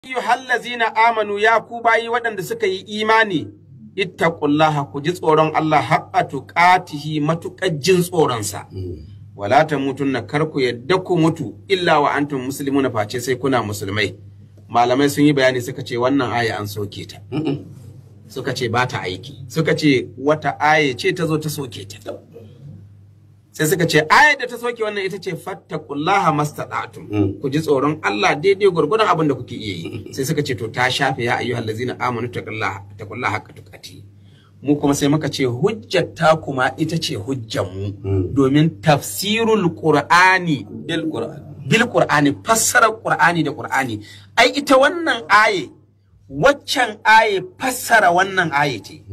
ayyuhallazina amanu ya ku bayi waɗanda suka yi imani ittaqullaha ku ji tsoron Allah haqqa tuqatihi matuƙar jin tsoronsa wala tamutunna kar ku yadda ku mutu illa wa antum muslimuna face sai kuna musulmai malamai sun yi bayani suka ce wannan aya an soke ta suka ce ba ta aiki suka ce wata aya ce ta zo ta soke ta sai suka ce ayar da ta soke wannan ita ce fattaqullaha mastata'tum ku ji tsoron Allah daidai gurgurdan abin da kuke iya yi sai suka ce to ta shafe ya ayyuhal ladzina amanu taqullaha taqullaha haqqa tuqati mu kuma sai muka ce hujjar ta kuma ita ce hujjar mu domin tafsirul qur'ani bil qur'an bil qur'ani fassarar qur'ani da qur'ani ai ita wannan aye waccan aye fassara wannan aye ce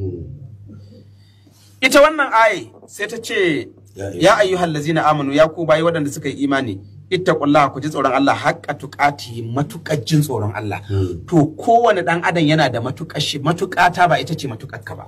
ita wannan aye sai ta ce ya ayyuhal ladzina amanu ya ku bayi waɗanda suka yi imani ittaqullaha ku ji tsoron Allah haqqa tuqati matuƙar jin tsoron Allah to kowane dan adam yana da matuƙar shi matuƙata ba ita ce matuƙar ka ba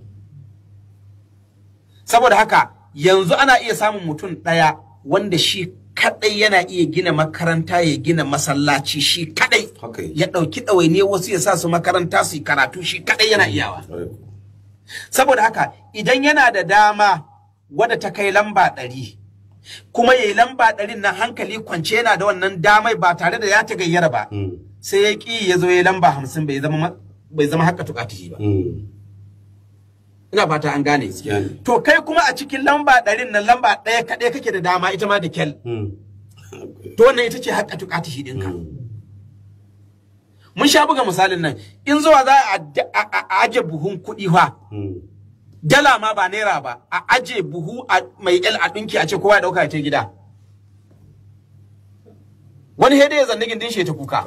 saboda haka yanzu ana iya samun mutum ɗaya wanda shi kadai yana iya gina makaranta ya gina masallaci shi kadai ya ɗauki ɗawainiyar wasu ya sa su makaranta su yi karatu shi kadai yana iyawa saboda haka idan yana da dama wadda ta kai lamba ɗari kuma ya yi lamba ɗarin na hankali kwance yana da wannan damai ba tare da ya ta gayyara ba sai ya ƙi ya zo ya yi lamba hamsin bai zama bai zama haka tukatihi ba ina fata an gane to kai kuma a cikin lamba ɗarin nan lamba ɗaya kaɗai kake da dama ita ma da kyal to wannan ita ce haka tukatihi ɗinka mun sha buga misalin nan in zuwa za a aje buhun kuɗi fa dala ma ba naira ba a aje buhu mai el a ɗinki a ce kowa ya ɗauka ya ce gida wani hede ya zanni gindin shi ta kuka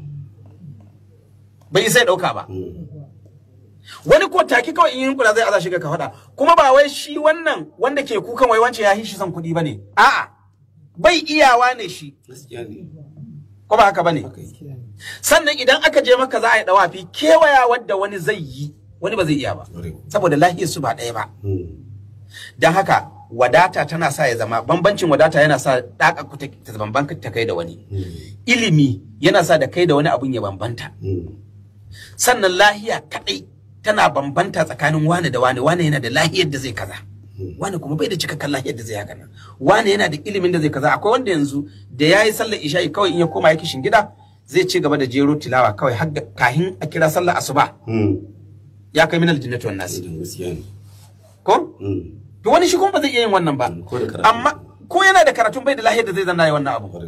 bai sai ɗauka ba wani ko taki kawai in kula zai aza shiga ka faɗa kuma ba wai shi wannan wanda ke kukan wai wance ya shi son kuɗi bane a'a bai iyawa ne shi ko ba haka bane sannan idan aka je maka za a yi dawafi kewaya wadda wani zai yi wani ba zai iya ba saboda lahiyar su ba ɗaya ba don haka wadata tana sa ya zama bambancin wadata yana sa ɗaka ku ta bambanta ta kai da wani ilimi yana sa da kai da wani abun ya bambanta sannan lahiya kaɗai tana bambanta tsakanin wani da wani wani yana da lahiyar da zai kaza wani kuma bai da cikakken lahiyar da zai haka nan wani yana da ilimin da zai kaza akwai wanda yanzu da ya yi sallar isha'i kawai in ya koma ya kishin gida zai ci gaba da jero tilawa kawai har kahin a kira sallar asuba ya kai minal jinnati wan nasi ko to wani shi kuma ba zai iya yin wannan ba amma ko yana da karatun bai da lahiyar da zai zanna yi wannan abu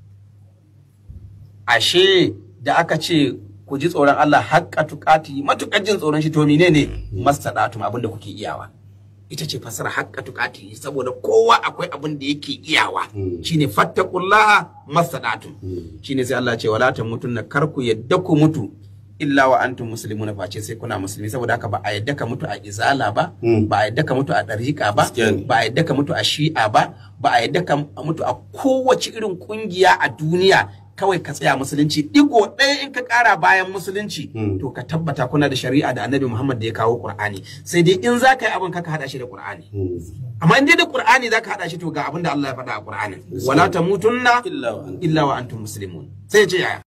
ashe da aka ce ku ji tsoron Allah haƙƙa tuƙati matuƙar jin tsoron shi to menene mastadatum abin da kuke iyawa ita ce fasara haƙƙa tuƙati saboda kowa akwai abin da yake iyawa shine fattaqullaha mastadatum shine sai Allah ce wala tamutunna kar ku yadda ku mutu illa wa antum muslimuna face sai kuna musulmi saboda haka ba a yadda ka mutu a izala ba ba a yadda ka mutu a dariƙa ba ba a yadda ka mutu a shi'a ba ba a yadda ka mutu a kowace irin kungiya a duniya kawai ka tsaya musulunci digo ɗaya in ka ƙara bayan musulunci to ka tabbata kuna da shari'a da annabi Muhammad da ya kawo Qur'ani sai dai in za ka yi abin ka haɗa shi da Qur'ani amma in dai da Qur'ani za ka haɗa shi to ga abin da Allah ya faɗa a Qur'ani wala tamutunna illa wa antum muslimun sai ya ce yaya